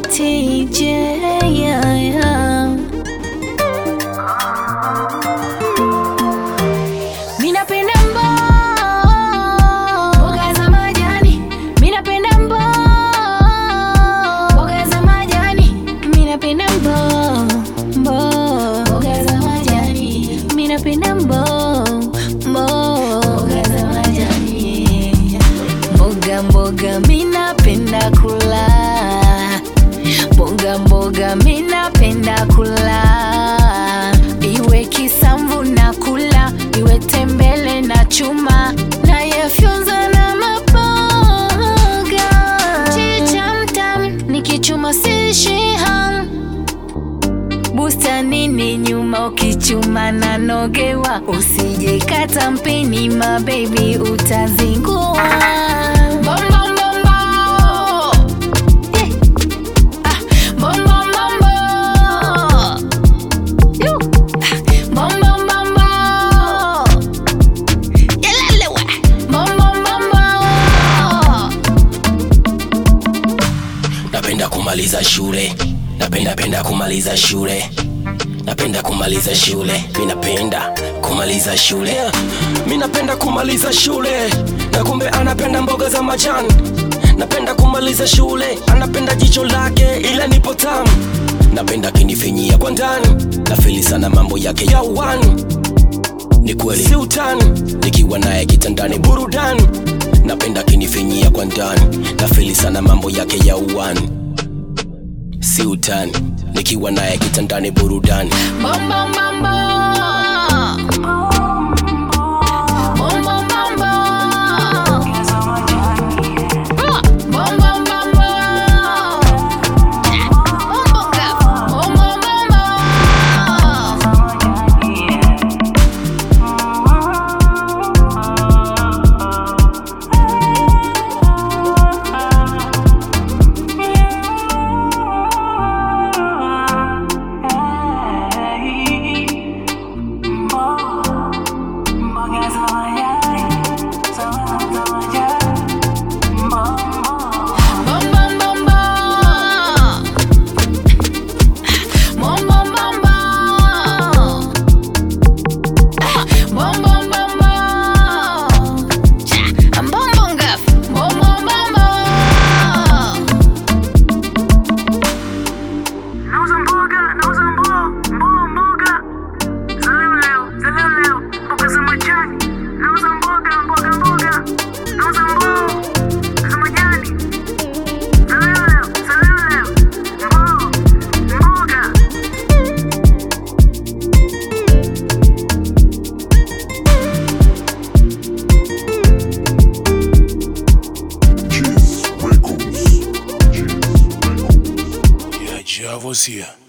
TJ, yeah, yeah. Mi napenda mboga za majani, mi napenda mboga za majani, mi napenda mbo- mboga za majani, mi napenda mbo- mboga za majani. Mboga mboga mi napenda kula, mboga mboga mi napenda kula, iwe kisamvu na kula, iwe tembele na chuma, na yafyonza na maboga. Chicha mtam nikichuma sishi ham bustanini nyuma ukichuma na nogewa, usije kata mpini mabebi, utazingua. Bom, bom, bom, bom. Eh. Ah, bom, bom, bom, bom. Yu. Ah, bom, bom, bom, bom. Yelele we. Bom, bom, bom, bom. napenda kumaliza shule napenda penda kumaliza shule napenda kumaliza shule mi napenda kumaliza shule yeah. mi napenda kumaliza shule na kumbe anapenda mboga za majani napenda kumaliza shule anapenda jicho lake ila nipo tamu napenda kinifinyia kwa ndani nafili sana mambo yake ya uwani ni kweli si utani nikiwa naye kitandani burudani napenda kinifinyia kwa ndani nafili sana mambo yake ya uwani si utani nikiwa naye kitandani burudani Bom, bom, bom, bom. Bom, bom, bom, bom. Ah, bom, bom, bom, bom. Bom, bom, gaf. Bom, bom, bom, bom. Bom, bom, bom, bom. Bom, bom, bom, bom. Ah, bom, bom, bom, bom. Cha, bom, bom, gaf. Bom, bom, bom, bom. Nauza mboga, nauza mboga, mboga, mboga. Za leo leo, za leo leo, mboga za majani. Nauza mboga, mboga, mboga. Nauza mboga za majani. Za leo leo, za leo leo. Mboga, mboga. Cheese Records. Cheese Records. Yeah, Javo's here.